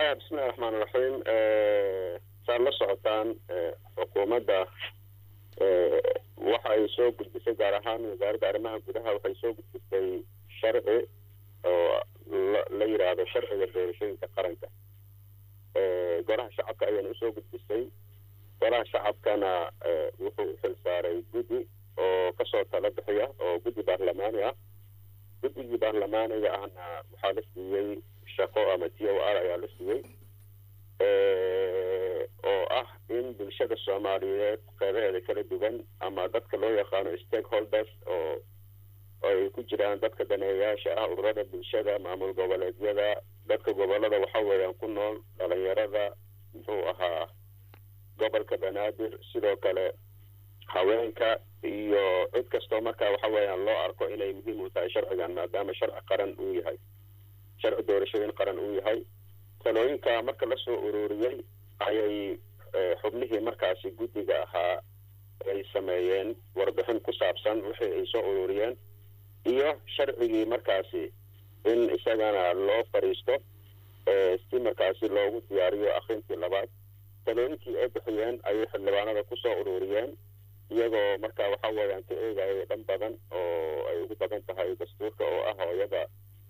bismillahi raxmaan raxiim saad la socotaan xukuumadda waxa ay soo gudbisay gaar ahaan wasaaradda arrimaha gudaha waxay soo gudbisay sharci oo la yidhaahdo sharciga doorashooyinka qaranka golaha shacabka ayayna usoo gudbisay golaha shacabkana wuxuu u xil saaray guddi oo kasoo tala bixiya oo guddi baarlamaani ah guddigii baarlamaaniga ahna waxaa la siiyey shaqo ama t o r ayaa la siiyey oo ah in bulshada soomaaliyeed qeybaheeda kala duwan ama dadka loo yaqaano stakeholders oo ay ku jiraan dadka daneeyayaasha ah ururada bulshada maamul goboleedyada dadka gobolada waxa weeyaan ku nool dhalinyarada muxuu ahaa gobolka banaadir sidoo kale haweenka iyo cid kastoo marka waxa weeyaan loo arko inay muhiim u tahay sharcigan maadaama sharci qaran uu yahay sharci doorashooyin qaran uu yahay talooyinka marka lasoo ururiyey ayay xubnihii markaasi guddiga ahaa ay sameeyeen warbixin ku saabsan wixii ay soo ururiyeen iyo sharcigii markaasi in isagana loo fariisto si markaasi loogu diyaariyo akrintii labaad talooyinkii ay bixiyeen ayay xildhibaanada kusoo ururiyeen iyagoo marka waxa weeyaan ka eegaya dhan badan oo ay ugu badan tahay dastuurka oo ah hooyada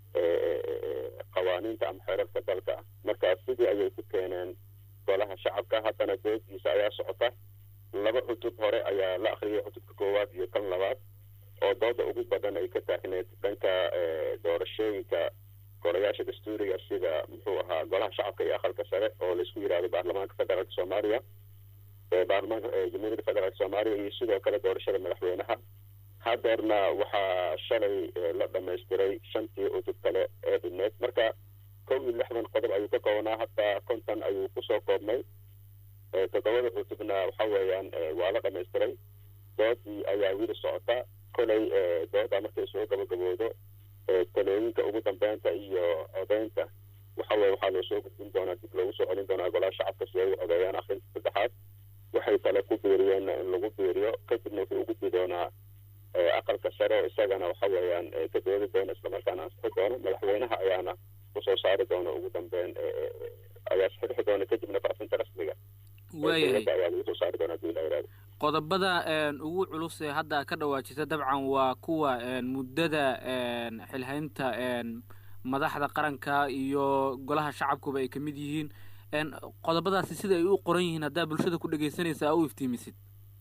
qawaaniinta ama xeerarka dalka ah marka sidii ayay ku keeneen golaha shacabka haddana doodiisa ayaa socota laba cutub hore ayaa la akriyay cutubka koowaad iyo kan labaad oo dooda ugu badan ay ka taagneed dhanka doorashooyinka golayaasha dastuuriga sida muxuu ahaa golaha shacabka iyo aqalka sare oo laisku yidhahdo baarlamaanka federaalka soomaaliya baarlamaanka jamhuuriyadda federaalk soomaaliya iyo sidoo kale doorashada madaxweynaha hadeerna waxaa shalay la dhamaystiray shantii cutub kale ee dhibneed marka kow iyo lixdan qodob ayuu ka koobnaa hataa konton ayuu kusoo koobnay toddobada cutubna waxa weeyaan waa la dhamaystiray doodii ayaa wili socota kolay dooda markay soo gabagaboodo talooyinka ugu dambeynta iyo codeynta waxa weye waxaa loo soo gudbin doonaa dib loogu soo celin doonaa golaha shacabka si ay u codeeyaan akrinta saddexaad waxay kale ku biiriyeen in lagu biiriyo kadibna wuxuu u gudbi doonaa aqalka sare oo isagana waxa weeyaan ka doodi doona islamarkaana ansixi doono madaxweynaha ayaana kusoo saari doona ugu dambeyn ayaa saxixi doona kadibna faafinta rasmiga waayahay ayaa lagu soo saari doona hadii la yihahdo qodobada ugu culus ee hadda ka dhawaajisa dabcan waa kuwa muddada xilhaynta madaxda qaranka iyo golaha shacabkuba ay kamid yihiin qodobadaasi sida ay u qoran yihiin haddaa bulshada ku dhegaysanaysa a u iftiimisid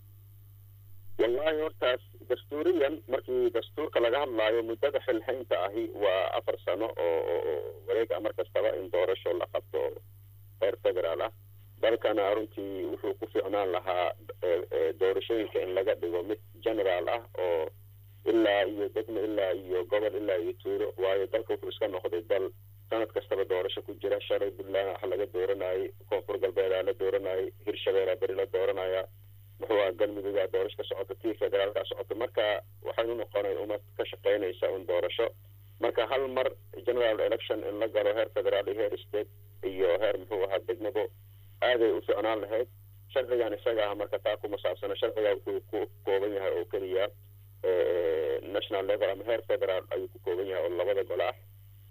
wallahi hortaas dastuuriyan markii dastuurka laga hadlaayo muddada xilhaynta ahi waa afar sano oo wareega mar kastaba in doorasho la qabto heer federaal ah dalkana runtii wuxuu ku fiicnaan lahaa doorashooyinka in laga dhigo mid generaal ah oo ilaa iyo degmo ilaa iyo gobol ilaa iyo tuulo waayo dalka wuxuu iska noqday dal sanad kastaba doorasho ku jira shalay puntland wax laga dooranayay koonfur galbeedaa la dooranayay hirshabeelaa beri la dooranaya muxuu aha galmuduggaa doorasho ka socota tii federaalka socota marka waxaynu noqonay ummad ka shaqaynaysa un doorasho marka hal mar general election in la galo heer federaal iyo heer state iyo heer muxuu ahaa degmabo aaday u ficnaan lahayd sharcigan isaga ah marka taa kuma saabsano sharciga wuxuu ku kooban yahay oo keliya national level ama heer federaal ayuu ku kooban yahay oo labada gol ah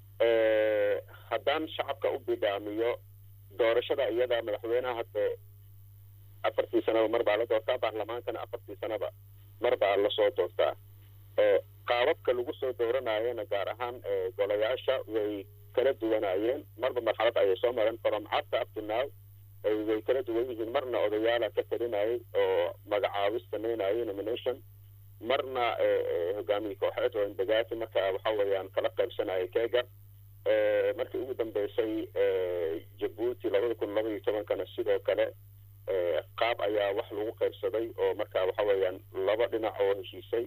haddaan shacabka u bidhaamiyo doorashada iyada madaxweynaha hadde afartii sanaba mar baa la doortaa baarlamaankana afartii sanaba mar baa lasoo doortaa qaababka lagu soo dooranayana gaar ahaan golayaasha way kala duwanayeen marba marxalad ayay soo mareen from after up to now way kala duwan yihiin marna odayaala ka talinayay oo magacaabis sameynayay nomination marna hogaamiye kooxeed oo indagaasi marka waxa weeyaan kala qaybsanayay keega markii ugu dambeysay jabuuti labada kun laba iyo tobankana sidoo kale qaab ayaa wax lagu qaybsaday oo marka waxa weeyaan laba dhinac oo heshiisay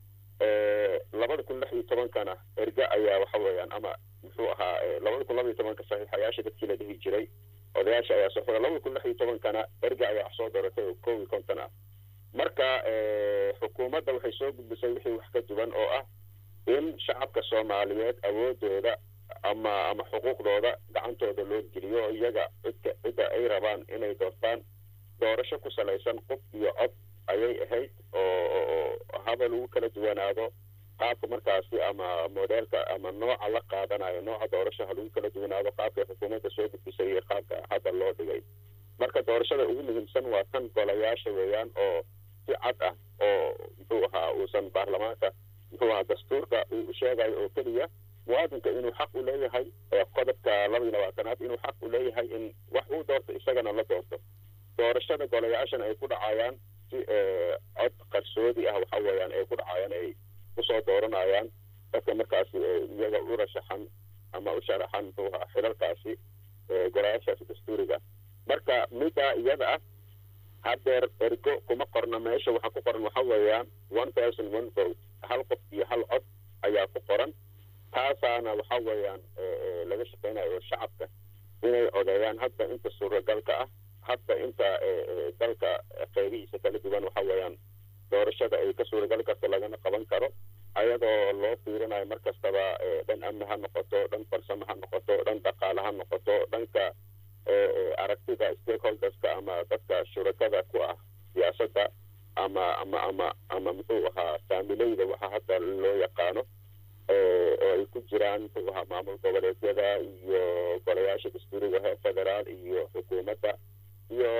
labada kun lix iyo tobankana erga ayaa waxa weeyaan ama muxuu ahaa labada kun laba iyo tobanka saxiixayaasha dadkii la dhihi jiray odayaasha ayaa soo furay labada kun lix iyo tobankana erga ayaa wax soo dooratay oo kow iyo konton ah marka xukuumadda waxay soo gudbisay wixii wax ka duwan oo ah in shacabka soomaaliyeed awoodooda ama ama xuquuqdooda gacantooda loo geliyo oo iyaga cidka cidda ay rabaan inay doortaan doorasho ku salaysan qof iyo cod ayay ahayd oo haba lagu kala duwanaado qaabka markaasi ama modeelka ama nooca la qaadanayo nooca doorashaha lagu kala duwanaado qaabkay xukuumadda soo gudbisay iyo qaabka hadda loo dhigay marka doorashada ugu muhiimsan waa tan golayaasha weeyaan oo si cad ah oo muxuu ahaa uusan baarlamaanka muxuu ahaa dastuurka uu sheegayo oo keliya muwaadinka inuu xaq u leeyahay qodobka laba iyo labaatanaad inuu xaq u leeyahay in wax uu doorto isagana la doorto doorashada golayaashana ay ku dhacayaan si cod qarsoodi ah waxa weeyaan ay ku dhacayaan ay kusoo dooranayaan dadka markaasi iyaga u rashaxan ama u sharaxan muxuu ahaa xilalkaasi golayaashaasi dastuuriga marka middaa iyada ah haddeer ergo kuma qorna meesha waxa ku qoran waxa weeyaan one person one vote hal qof iyo hal cod ayaa ku qoran taasaana waxa weeyaan laga shaqeynayo oo shacabka inay codeeyaan hadda inta suuragalka ah hadda inta dalka qeybihiisa kala duwan waxa weeyaan doorashada ay ka suuragali karto lagana qaban karo ayadoo loo fiirinayo mar kastaba dhan amni ha noqoto dhan farsamo ha noqoto dhan dhaqaale ha noqoto dhanka aragtida stakeholderska ama dadka shurakada ku ah siyaasadda ama ama ama ama muxuu ahaa saamileyda waxa hadda loo yaqaano oo ay ku jiraan muxuu ahaa maamul goboleedyada iyo golayaasha dastuuriga heer federaal iyo xukuumadda iyo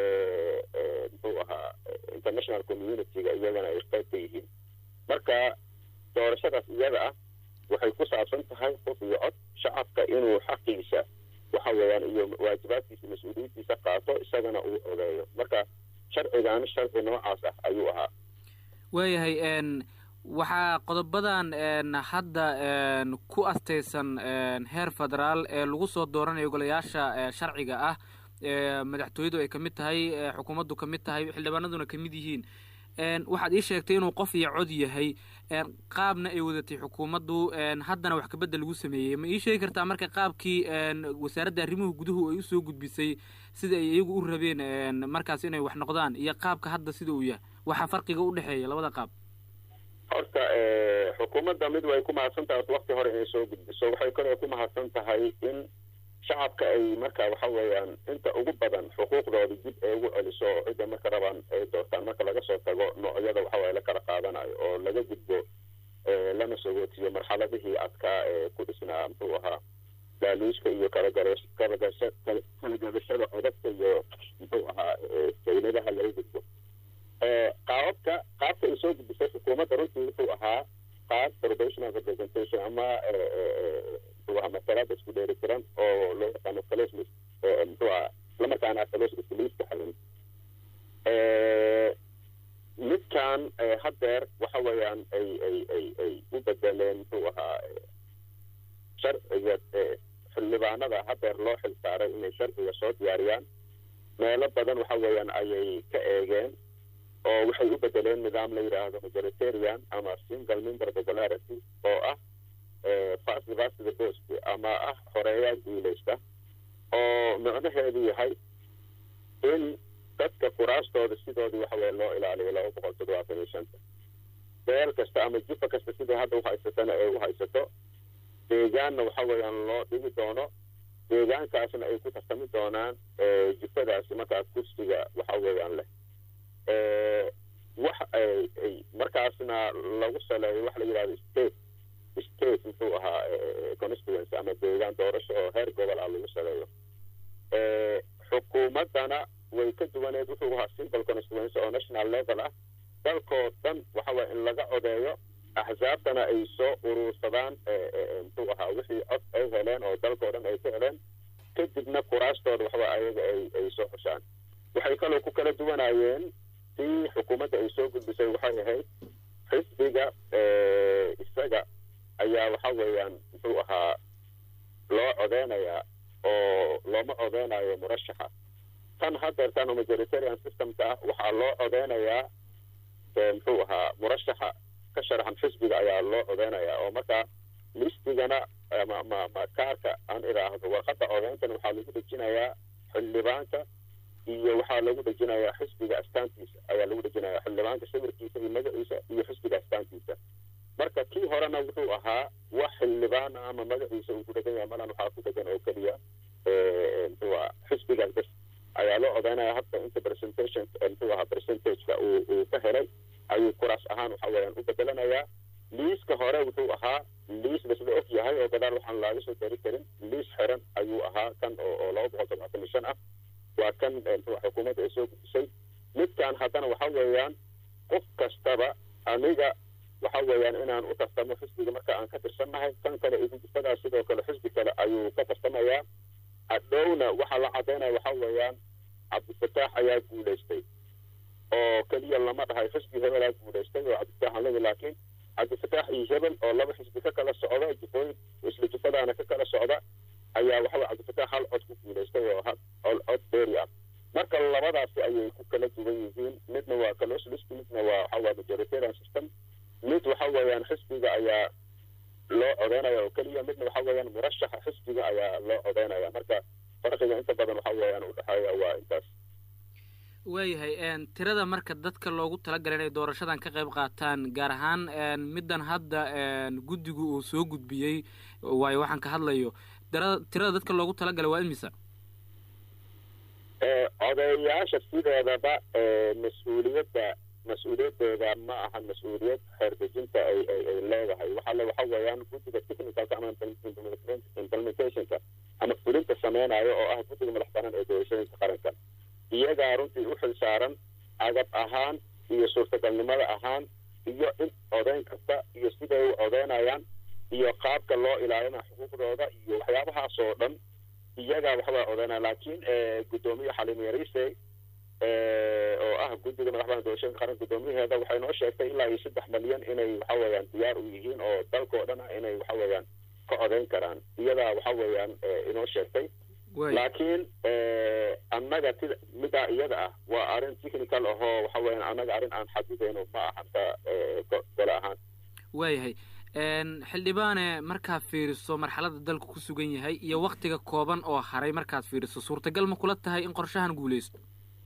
muxuu ahaa international communityga iyagana ay qayb ka yihiin marka doorashadaas iyada ah waxay ku saabsan tahay qof iyo cod shacabka inuu xaqiisa waxa weeyaan iyo waajibaadkiisa mas-uuliyaddiisa qaato isagana uu ogeeyo marka sharcigan sharci noocaas ah ayuu ahaa waayahay waxaa qodobadan hadda ku astaysan heer federaal ee lagu soo dooranayo golayaasha sharciga ah madaxtooyadu ay kamid tahay xukuumaddu kamid tahay xildhibaanaduna kamid yihiin waxaad ii sheegtay inuu qof iyo cod yahay qaabna ay wadatay xukuumaddu haddana wax kabedel lagu sameeyey ma ii sheegi kartaa marka qaabkii wasaaradda arrimuhu guduhu ay usoo gudbisay sida ay iyagu u rabeen markaas inay wax noqdaan iyo qaabka hadda sida uu yahay waxaa farqiga u dhexeeya labada qaab horta xukuumadda mid way ku mahadsan tahay wakti hore inay soo gudbiso waxay kaloo ku mahadsan tahay in shacabka ay marka waxa weeyaan inta ugu badan xuquuqdooda dib ay ugu celiso oo cidda marka rabaan ay doortaan marka laga soo tago noocyada waxaweye la kala qaadanayo oo laga gudbo lana sogootiyo marxaladihii adkaa ee ku dhisnaa muxuu ahaa daaluuska iyo kalagadashada codadka iyo muxuu ahaa dawladaha laga gudbo qaababka qaabka ay soo gudbisay xukuumadda runtii wuxuu ahaa qaab probational representation ama muxuu ahaa masalaada isku dheeri tiran oo loo yaqaano closely muxuu ahaa islamarkaana closely liiska xalin midkan haddeer waxa weeyaan ay ay ay ay u bedeleen muxuu ahaa sharciga xildhibaanada haddeer loo xil saaray inay sharciga soo diyaariyaan meelo badan waxa weeyaan ayay ka eegeen oo waxay u bedeleen nidaam la yidhaahdo majoritarian ama single member popularity oo ah fast vast the post ama ah horeeyaa guuleysta oo micnaheedu yahay in dadka kuraastooda sidoodii waxa weye loo ilaaliyo laba boqol toddobaatan iyo shanta beel kasta ama jifa kasta sidai hadda uhaysatana ee u haysato deegaanna waxa weeyaan loo dhigi doono deegaankaasna ay ku tartami doonaan jifadaasi markaa kursiga waxa weeyaan leh wax ay markaasna lagu saleeyo waxa la yidhahdo state state muxuu ahaa constituency ama deegaan doorasho oo heer gobol ah lagu saleeyo xukuumaddana way ka duwaneed wuxuu ahaa simple constituency oo national level ah dalkoo dhan waxa weye in laga codeeyo axsaabtana ay soo uruursadaan muxuu ahaa wixii cod ay heleen oo dalkoo dhan ay ka heleen kadibna kuraastooda waxawa ayaga ay ay soo xushaan waxay kaloo ku kala duwanayeen si xukuumadda ay soo gudbisay waxay ahayd xisbiga isaga ayaa waxa weeyaan muxuu ahaa loo codeynayaa oo looma codeynayo murashaxa tan haddeertan oo majoritarian systemka ah waxaa loo codeynayaa muxuu ahaa murashaxa ka sharaxan xisbiga ayaa loo codeynayaa oo markaa listigana ma ma ma kaarka aan idhaahdo warqadda codeyntana waxaa lagu dhejinayaa xildhibaanka iyo waxaa lagu dhejinayaa xisbiga astaantiisa ayaa lagu dhejinayaa xildhibaanka sawirkiisa iyo magaciisa iyo xisbiga astaantiisa marka kii horena wuxuu ahaa wax xildhibaan ama magaciisa uu ku dhegan yahay malan waxaa ku dhegan oo keliya muxuu ahaa xisbigaas bas ayaa loo codeynaya hadda inta presentation muxuu ahaa percentageka uu uu ka helay ayuu kuraas ahaan waxa weeyaan u bedelanayaa liiska hore wuxuu ahaa liis lasla og yahay oo gadaal waxaan laaga soo dari karin liis xiran ayuu ahaa kan oo oo laba boqol toddobaatan iyo shan ah waa kan xukuumadda ay soo gudisay midkan haddana waxa weeyaan qof kastaba aniga waxa weeyaan inaan u tartamo xisbiga marka aan ka tirsannahay kan kale idigisadaa sidoo kale xisbi kale ayuu ka tartamayaa hadhowna waxaa la cadaynaya waxa weeyaan cabdifataax ayaa guulaystay oo keliya lama dhahay xisbi hebelaa guulaystay oo cabdifataax aan leeyahay laakiin cabdifataax iyo hebel oo laba xisbi ka kala socda jufooyin isla jufadaana ka kala socda ayaa waxaweye cabdifataax hal cod ku guulaystay oo hal cod dheeri ah marka labadaasi ayay ku kala duwan yihiin midna waa caloslist midna waa waxaweye majoritarian system mid waxa weeyaan xisbiga ayaa loo codeynaya oo keliya midna waxa weeyaan murashaxa xisbiga ayaa loo codeynaya marka farqiga inta badan waxa weeyaan u dhexeeya waa intaas waayahay tirada marka dadka loogu talagalay inay doorashadan ka qayb qaataan gaar ahaan middan hadda guddigu uu soo gudbiyey waayo waxaan ka hadlayo tirada tirada dadka loogu talagalay waa imisa codeeyaasha sideedaba mas-uuliyadda mas-uuliyaddeeda ma ahan mas-uuliyad xeerdejinta ay ay ay leedahay waxaale waxa weeyaan guddiga technicalka ama implementationka ama fulinta sameynayo oo ah guddiga madax banaan ee doorashooyinka qaranka iyagaa runtii u xil saaran agab ahaan iyo suurtagalnimada ahaan iyo in codeyn kasta iyo siday u codeynayaan iyo qaabka loo ilaalina xuquuqdooda iyo waxyaabahaas oo dhan iyagaa waxbaa codeynaya laakiin guddoomiye xaliim yariise oo ah guddiga madaxbanaan doorashooyinka qaranka guddoomiyaheeda waxay noo sheegtay ilaa iyo saddex malyan inay waxa weeyaan diyaar u yihiin oo dalkao dhan ah inay waxa weeyaan ka codeyn karaan iyadaa waxa weeyaan inoo sheegtay laakiin annaga ti midaa iyada ah waa arrin technical ahoo waxa weeyaan annaga arrin aan xadidayno ma ahan ta gole ahaan waayahay xildhibaane markaad fiiriso marxaladda dalku ku sugan yahay iyo waktiga kooban oo haray markaad fiiriso suurtagal ma kula tahay in qorshahan guulaysto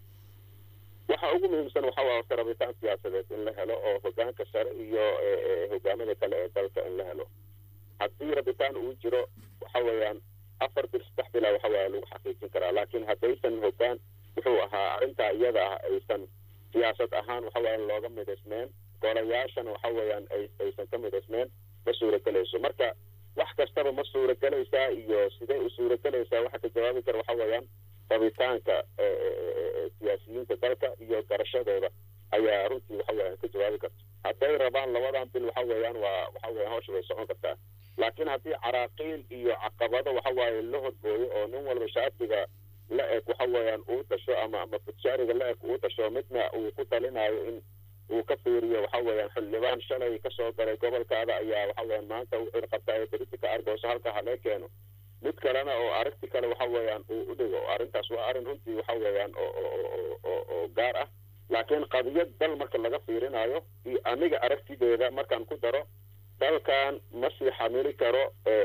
waxa ugu muhiimsan waxa waa horta rabitaan siyaasadeed in la helo oo hogaanka sare iyo hogaamada kale ee dalka in la helo haddii rabitaan uu jiro waxa weeyaan afar bil saddex bilaa waxa weya lagu xaqiijin karaa laakiin haddaysan hogaan wuxuu ahaa arrintaa iyada ah aysan siyaasad ahaan waxa weeyaan looga midaysmeen golayaashana waxa weeyaan aysan ka midaysmeen ma suuragelayso marka wax kastaba ma suuragelaysaa iyo sidee u suuragelaysaa waxa ka jawaabi kara waxa weeyaan rabitaanka siyaasiyiinta dalka iyo garashadooda ayaa runtii waxa weeyaan ka jawaabi karta hadday rabaan labadan bil waxa weeyaan waa waxa weeyaan hawsha way socon kartaa laakiin haddii caraaqiil iyo caqabado waxa waaye la horgooyo oo nin walba shacbiga la eg waxa weeyaan uu dasho ama ama fudshaariga la eg uu dasho midna uu ku talinayo in uu ka fiiriyo waxa weeyaan xildhibaan shalay kasoo galay gobolkaada ayaa waxa weeyaan maanta u cirqabta ee beritika argooso halka halee keeno mid kalena oo aragti kale waxa weeyaan uu u dhigo arrintaas waa arrin runtii waxa weeyaan oo oo oo oo gaar ah laakiin qadiyad dal marka laga fiirinayo iyo aniga aragtideeda markaan ku daro dalkan ma sii xamili karo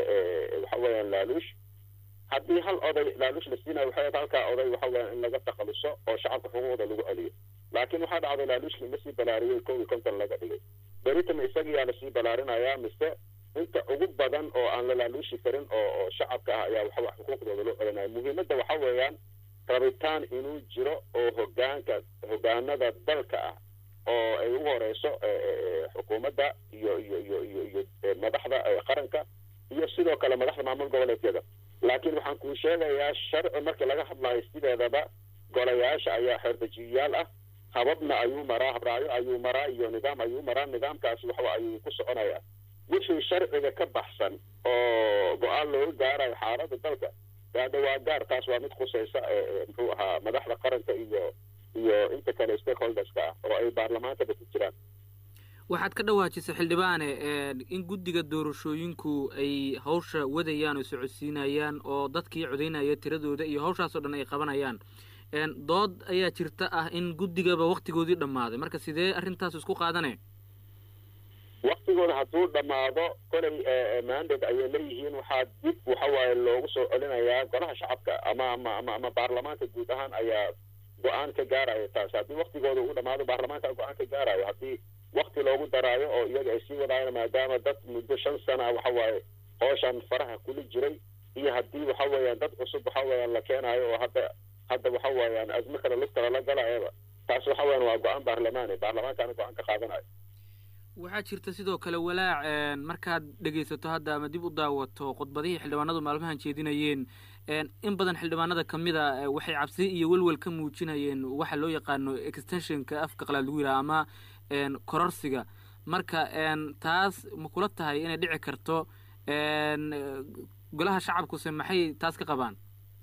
waxa weeyaan laaluush haddii hal oday laaluush la siinayo waxay halkaa oday waxa weeyaan in laga takhaluso oo shacabka xuquuqda lagu celiyo laakiin waxaa dhacday laaluushkii ma sii balaariyey kow iyo konton laga dhigay beritama isagiyaa lasii balaarinayaa mise inta ugu badan oo aan la laaluushi karin oo oo shacabka ah ayaa waxa xuquuqdooda loo celinaya muhiimadda waxa weeyaan rabitaan inuu jiro oo hogaanka hogaanada dalka ah oo ay ugu horeyso xukuumadda iyo iyo iyo iyo iyo madaxda qaranka iyo sidoo kale madaxda maamul goboleedyada laakiin waxaan kuu sheegayaa sharci markii laga hadlayo sideedaba golayaasha ayaa xeerdejiyayaal ah hababna ayuu maraa habraacyo ayuu maraa iyo nidaam ayuu maraa nidaamkaasi waxa ayuu ku soconayaa wixii sharciga ka baxsan oo go-aan looga gaarayo xaaladda dalka hadda waa gaar taas waa mid khusaysa muxuu ahaa madaxda qaranka iyo iyo inta kale stakeholderska ah oo ay baarlamaankaba ku jiraan waxaad ka dhawaajisay xildhibaane in guddiga doorashooyinku ay hawsha wadayaan oo socodsiinayaan oo dadkii codaynaya tiradooda iyo hawshaasoo dhan ay qabanayaan dood ayaa jirta ah in guddigaba waktigoodii dhammaaday marka sidee arrintaas isku qaadane waktigooda hadduu dhammaado kolay mandate ayay leeyihiin waxaa dib waxa waaye loogu soo celinayaa golaha shacabka ama ama ama ama baarlamaanka guud ahaan ayaa go-aan ka gaaraya taas haddii waktigooda uu dhamaado baarlamaanka go-aan ka gaarayo haddii wakti loogu daraayo oo iyaga ay sii wadaayan maadaama dad muddo shan sana waxa waaye hooshan faraha kuli jiray iyo haddii waxa weeyaan dad cusub waxa weeyaan la keenaayo oo hadda hadda waxa weeyaan azmo kale lugta lala galayaba taas waxa weeyaan waa go-aan baarlamaani baarlamaankaana go-aan ka qaadanayo waxaa jirta sidoo kale walaac markaad dhegaysato hadda ama dib u daawato khudbadihii xildhibaanadu maalmahan jeedinayeen in badan xildhibaanada kamid a waxay cabsi iyo welwel ka muujinayeen waxa loo yaqaano extensionka afka qalaad lagu yidhaha ama kororsiga marka taas ma kula tahay inay dhici karto golaha shacabkuse maxay taas ka qabaan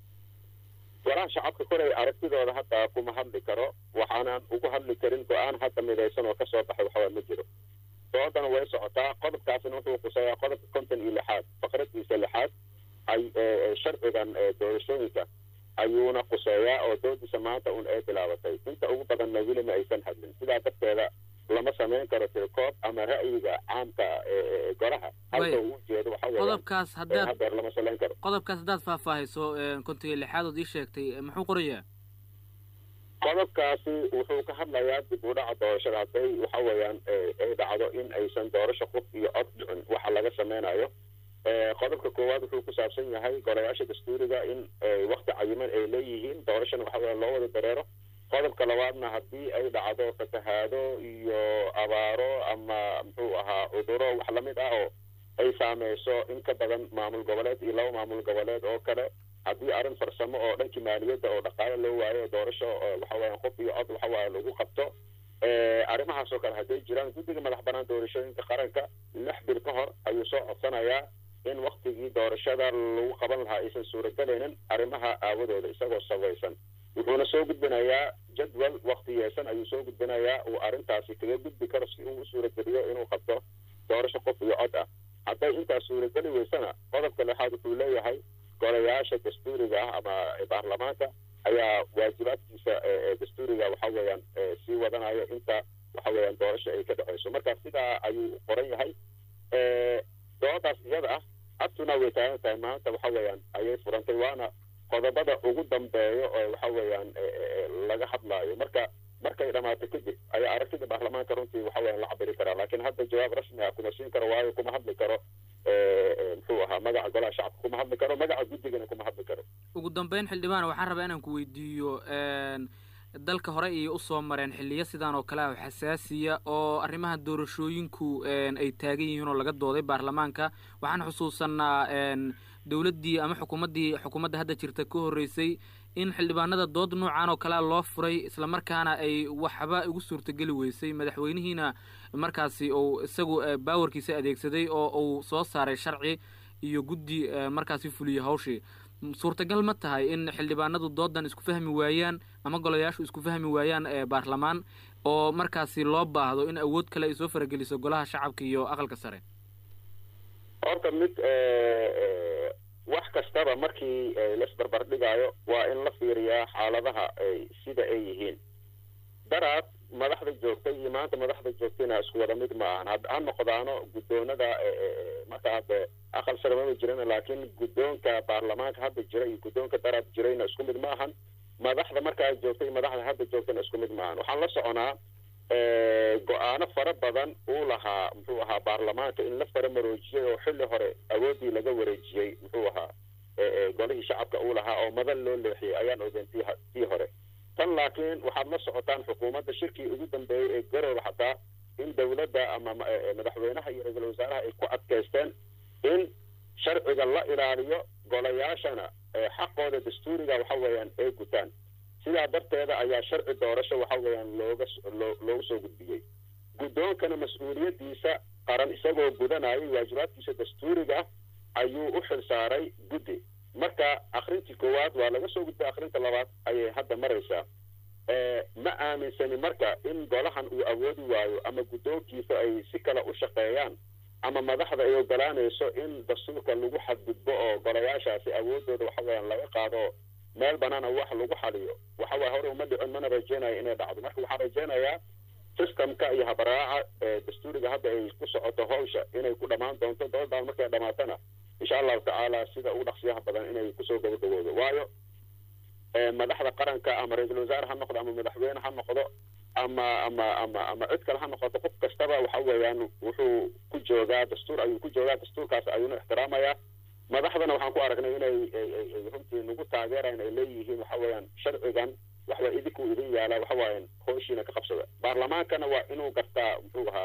golaha shacabka kolay aragtidooda hadda kuma hadli karo waxaanan ugu hadli karin go-aan hadda midaysan oo kasoo baxay waxawaa ma jiro doodana way socotaa qodobkaasina wuxuu kuseeyaa qodobka konton iyo lixaad faqradiisa lixaad ay sharcigan doorashooyinka ayuuna kuseeyaa oo doodiisa maanta un ay bilaabatay inta ugu badanna weli ma aysan hadlin sidaa darteeda lama samayn karo tirkoob ama ra'yiga caamka golaha halka uu ujeedo qodobkaas haddaad hadeer lama salayn karo qodobkaas haddaad faahfaahayso konton iyo lixaad ood ii sheegtay muxuu qorayaa qodobkaasi wuxuu ka hadlayaa dib u dhaca doorashada hadday waxa weeyaan ay dhacdo in aysan doorasho qof iyo cod dhicin waxa laga sameynayo qodobka koowaad wuxuu ku saabsan yahay golayaasha dastuuriga in wakti cayiman ay leeyihiin doorashana waxa weya loo wada dareero qodobka labaadna haddii ay dhacdo fatahaado iyo abaaro ama muxuu ahaa cuduro wax lamid ah oo ay saameyso in ka badan maamul goboleed iyo laba maamul goboleed oo kale haddii arrin farsamo oo dhankii maaliyadda oo dhaqaale loo waayo doorasho waxa weeyaan qof iyo cod waxa waaya lagu qabto arrimahaas oo kale hadday jiraan guddiga madax banaan doorashooyinka qaranka lix bil ka hor ayuu soo codsanayaa in waktigii doorashada lagu qaban lahaa aysan suuragelaynin arrimaha aawadooda isagoo sabaysan wuxuuna soo gudbinayaa jadwal waktiyeesan ayuu soo gudbinayaa uu arrintaasi kaga gudbi karo si uu u suurageliyo inuu qabto doorasho qof iyo cod ah hadday intaas suurageli weysana qodobka lixaad wuxuu leeyahay golayaasha dastuuriga ah ama baarlamaanka ayaa waajibaadkiisa dastuuriga waxa weeyaan sii wadanayo inta waxa weeyaan doorasho ay ka dhexeyso marka sidaa ayuu qoran yahay doodaas iyada ah abtuna way taagan tahay maanta waxa weeyaan ayay furantay waana qodobada ugu dambeeyo oo waxa weeyaan laga hadlaayo marka markay dhamaato kadib ayaa aragtida baarlamaanka runtii waxa weeyaan la cabiri karaa laakiin hadda jawaab rasmi ah kuma siin karo waayo kuma hadli karo muxuu ahaa magaca golaha shacabka kuma hadli karo magaca guddigana kuma hadli karo ugu dambeyn xildhibaan waxaan rabaa inaan ku weydiiyo dalka hore ayay usoo mareen xiliyo sidaan oo kale ah xasaasiya oo arrimaha doorashooyinku ay taagan yihiin oo laga dooday baarlamaanka waxaan xusuusanaa dowladdii ama xukuumaddii xukuumadda hadda jirta ka horreysay in xildhibaanada dood noocan oo kalea loo furay islamarkaana ay waxba ugu suurtageli weysay madaxweynihiina markaasi uu isagu baawarkiisa adeegsaday oo uu soo saaray sharci iyo guddi markaasi fuliyey hawshii suurtagal ma tahay in xildhibaanadu doodan isku fahmi waayaan ama golayaashu isku fahmi waayaan baarlamaan oo markaasi loo baahdo in awood kale ay soo farageliso golaha shacabka iyo aqalka sare horta mid wax kastaba markii laisbarbar dhigaayo waa in la fiiriyaa xaaladaha sida ay yihiin daraad madaxda joogtay iyo maanta madaxda joogtayna isku wada mid ma ahan ha noqdaano guddoonada marka hadde aqal sare mama jiran laakiin guddoonka baarlamaanka hadda jira iyo guddoonka daraad jirayna isku mid ma ahan madaxda markaa joogtay iyo madaxda hadda joogtayna isku mid ma ahan waxaan la soconaa go-aano fara badan uu lahaa muxuu ahaa baarlamaanka in la fara maroojiyey oo xilli hore awoodii laga wareejiyey muxuu ahaa golihii shacabka uu lahaa oo madan loo leexiyey ayaan ogeyn tii tii hore tan laakiin waxaad la socotaan xukuumadda shirkii ugu dambeeyey ee garooba xataa in dowladda ama madaxweynaha iyo ra-iisul wasaaraha ay ku adkaysteen in sharciga la ilaaliyo golayaashana xaqooda dastuuriga waxa weeyaan ay gutaan sidaa darteeda ayaa sharci doorasho waxa weeyaan looga loo loogu soo gudbiyey guddoonkana mas-uuliyaddiisa qaran isagoo gudanayay waajibaadkiisa dastuuriga ayuu u xil saaray guddi marka akrintii koowaad waa laga soo gudbay akrinta labaad ayay hadda maraysaa ma aaminsani marka in golahan uu awoodi waayo ama guddoonkiisa ay si kale u shaqeeyaan ama madaxda ay ogolaanayso in dastuurka lagu xadgudbo oo golayaashaasi awoodooda waxa weeyaan laga qaado meel banaana wax lagu xaliyo waxa waye hore uma dhicin mana rajeynayo inay dhacdo marka waxaan rajeynayaa systemka iyo habaraaca dastuuriga hadda ay ku socoto hawsha inay ku dhammaan doonto doodan markay dhamaatana insha allahu tacaala sida ugu dhaqsiyaha badan inay kusoo gabagaboodo waayo madaxda qaranka ama ra-iisul wasaare ha noqdo ama madaxweyne ha noqdo ama ama ama ama cid kale ha noqoto qof kastaba waxa weeyaan wuxuu ku joogaa dastuur ayuu ku joogaa dastuurkaas ayuuna ixtiraamayaa madaxdana waxaan ku aragnay inay runtii nagu taageerayan ay leeyihiin waxa weeyaan sharcigan waxwaa idinku idin yaala waxa waayan hooshiina ka qabsada baarlamaankana waa inuu gartaa muxuu ahaa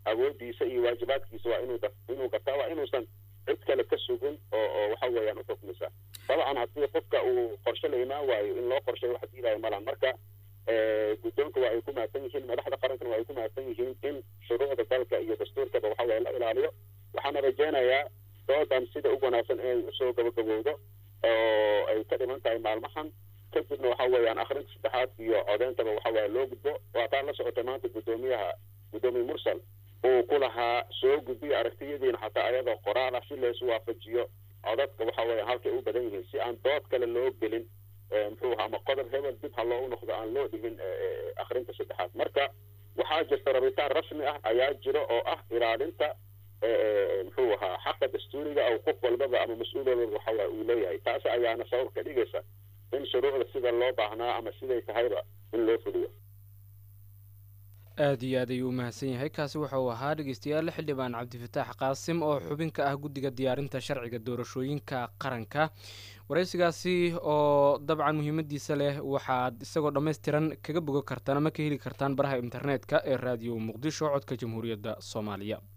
awoodiisa iyo waajibaadkiisa waa inuu inuu gartaa waa inuusan cid kale ka sugin oo oo waxa weeyaan u xukmisa dabcan haddii qofka uu qorshe la imaan waayo in loo qorsheeyo wax diidaayo malan marka guddoonka waa ay ku mahadsan yihiin madaxda qarankana waa ay ku mahadsan yihiin in shuruucda dalka iyo dastuurkaba waxa weye la ilaaliyo waxaana rajaynayaa doodan sida ugu wanaagsan inay usoo gabagabowdo oo ay ka dhiman tahay maalmahan kadibna waxa weeyaan akhrinta saddexaad iyo codeyntaba waxa weeye loo gudbo waataa la socotay maanta guddoomiyaha guddoomiye mursal uu ku lahaa soo gudbiyo aragtiyadiina xataa ayadoo qoraal ah si laysu waafajiyo codadka waxa weeye halkay u badan yihiin si aan dood kale loo gelin muxuu ahaa ama qodob hebel dib ha loogu noqdo aan loo dhigin akhrinta saddexaad marka waxaa jirta rabitaan rasmi ah ayaa jiro oo ah ilaalinta muxuu ahaa xaqa dastuuriga oo qof walbaba ama mas-uul walbaba waxa uu leeyahay taasi ayaana sabab ka dhigaysa in shuruucda sida loo baahnaa ama siday tahayba in loo fuliyo aada iyo aad ayuu u mahadsan yahay kaasi waxa uu ahaa dhegeystayaal xildhibaan cabdifataax qaasim oo xubin ka ah guddiga diyaarinta sharciga doorashooyinka qaranka waraysigaasi oo dabcan muhiimadiisa leh waxaad isagoo dhammaystiran kaga bogo kartaan ama ka heli kartaan baraha internetka ee raadiyo muqdisho codka jamhuuriyadda soomaaliya